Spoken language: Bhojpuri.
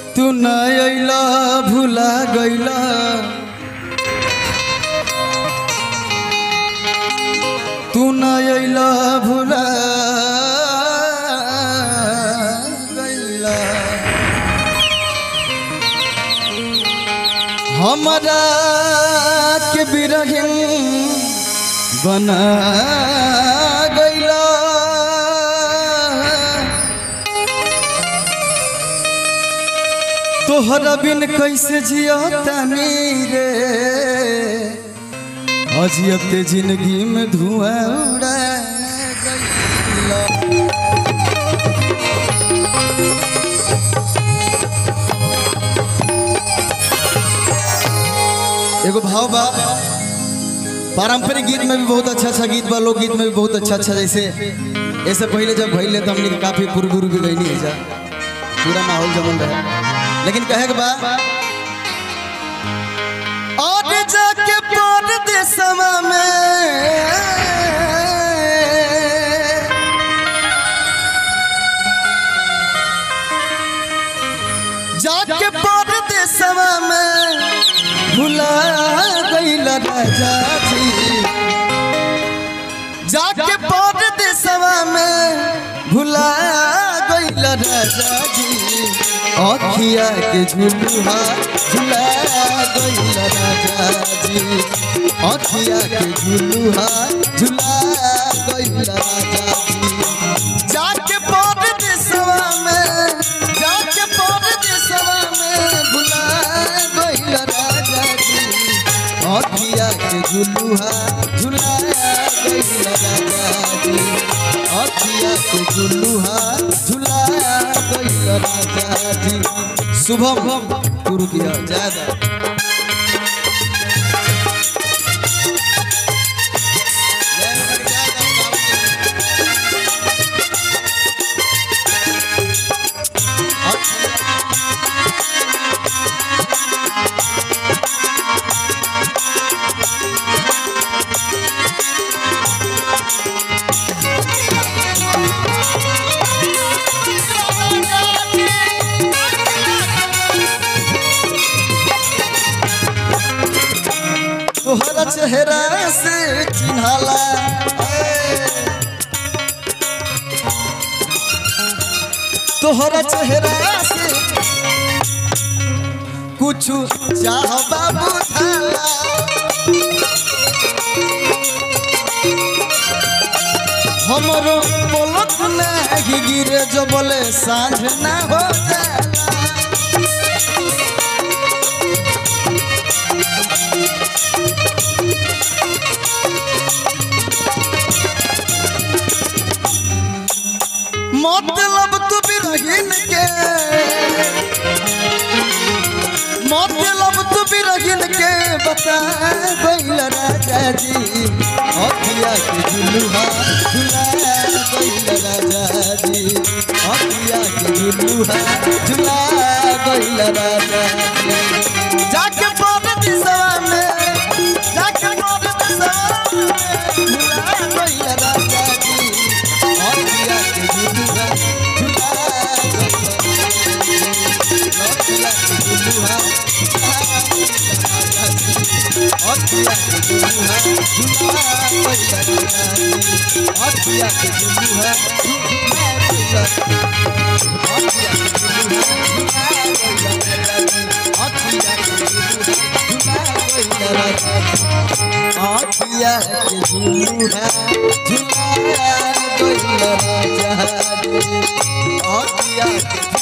तू न अइला भुला गइला तू न अइला भुला गइला हमरा के बिरहिन बना गइला तोहरा बिन कैसे जियतानी रे अजियते जिंदगी में धुआं उड़ा गइला एगो भाव बा पारंपरिक गीत में भी बहुत अच्छा अच्छा गीत बा लोकगीत में भी बहुत अच्छा अच्छा जैसे ऐसे पहले जब भइले तो हमने काफी पूर्व गुरु भी गईनी है जा पूरा माहौल जमल रहे लेकिन कहे के बा और जाके परदेसवा में जाके परदेसवा में भुला गइल राजा जी जाके परदेसवा में भुला गइल राजा जी अखिया के झुलुहा झुला गइल राजा जी अखिया के झुलुहा झुला गइल राजा जी जाके परदेसवा में जाके परदेसवा में भुला गइल राजा जी अखिया के झुलुहा झुला गइल राजा जी अखिया के झुलुहा झुला गइल राजा जी शुभम गुरु किया ज्यादा तोहरा चेहरा से चिन्हाला तोहरा चेहरा से कुछ चाह बाबू ढाला हमरो पलक नहीं गिरे जो बोले सांझ ना हो जाला मतलब तू बिरहिन के मतलब तू बिरहिन के बता गइल राजा जी अखिया के झुलुहा झुला गइल राजा जी अखिया के झुलुहा झुला गइल राजा जी जाके परदेसवा में जाके परदेसवा में झुला गइल राजा जी अखिया के झुलुहा झुला अखिया के झुलुहा अखिया के झुलुहा झुला अखिया के झुलुहा अखिया के झुलुहा झुला गइल राजा जी अखिया के